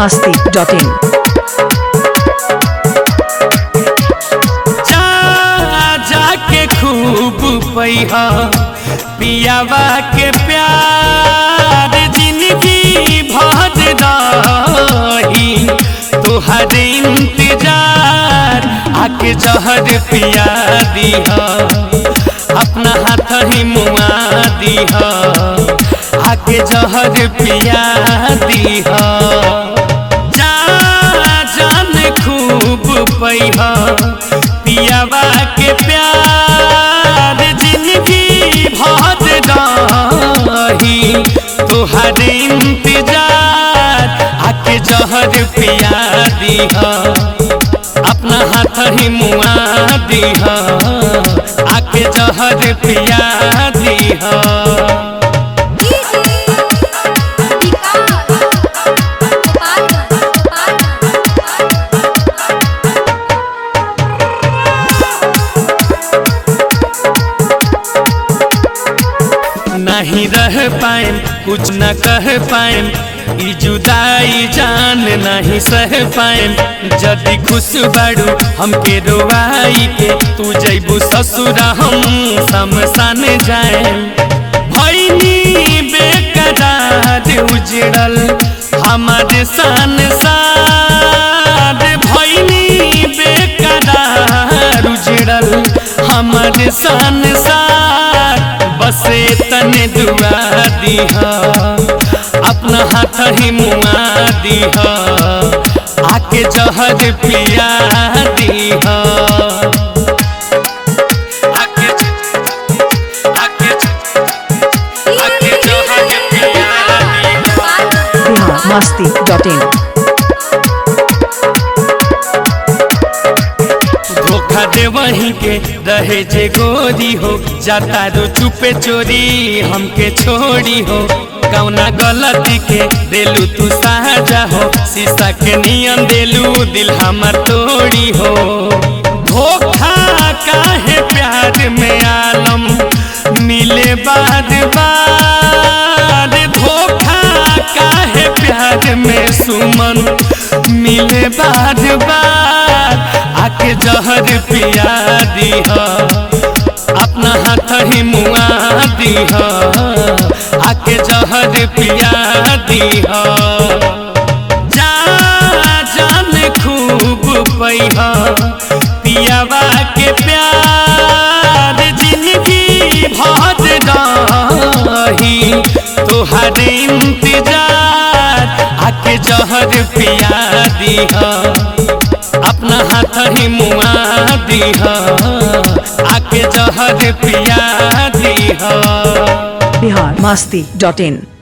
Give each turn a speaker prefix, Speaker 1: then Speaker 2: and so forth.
Speaker 1: masti.in
Speaker 2: जा जाके खूब पैहा पियावा के प्यार जिंदगी भर रही तुहर इंतजार आके जहर पिया दीहा अपना हाथ ही मुआ दीहा आके जहर पिया दीहा जा जान खूब पैहा पियावा के प्यार जिंदगी भर रही तुहर इंतजार आके जहर पिया दीहा अपना हाथ ही मुआ दीहा आके जहर पिया दीहा नहीं रह पाएम कुछ न कह पाएम ई जुदाई जान नहीं सह पाएम जदि खुश बाड़ू हमके रोवाई के तू जैबू ससुरा हम शमशान जाएम भैनी बेकरार उजड़ल हमारे सान सार भैनी बेकरार उजड़ल हमारे सान सार बस तने दुआ दीहा अपना हाथ ही मुआ दीहा आके जहर पिया दीहा आके आके आके जहर पिया दीहा
Speaker 1: Bihar masti.in
Speaker 2: धोखा दे वहीं के रहे जे गोरी हो जाता रो चुपे चोरी हमके छोड़ी हो कौना गलती के देलू तू साजा हो शीशा के नियम देलू दिल हमर तोड़ी हो धोखा काहे प्यार में आलम मिले बाद बाद धोखा काहे प्यार में सुमन मिले बाद बाद आके जहर पिया दीहा अपना हाथ ही मुआ दीहा आके जहर पिया दीहा जा जान खूब पैहा पियावा के प्यार जिंदगी भर रही तुहर इंतजार आके जहर पिया दीहा अपना हाथ ही मुआ दीहा आके जहर पिया दीहा
Speaker 1: Bihar masti.in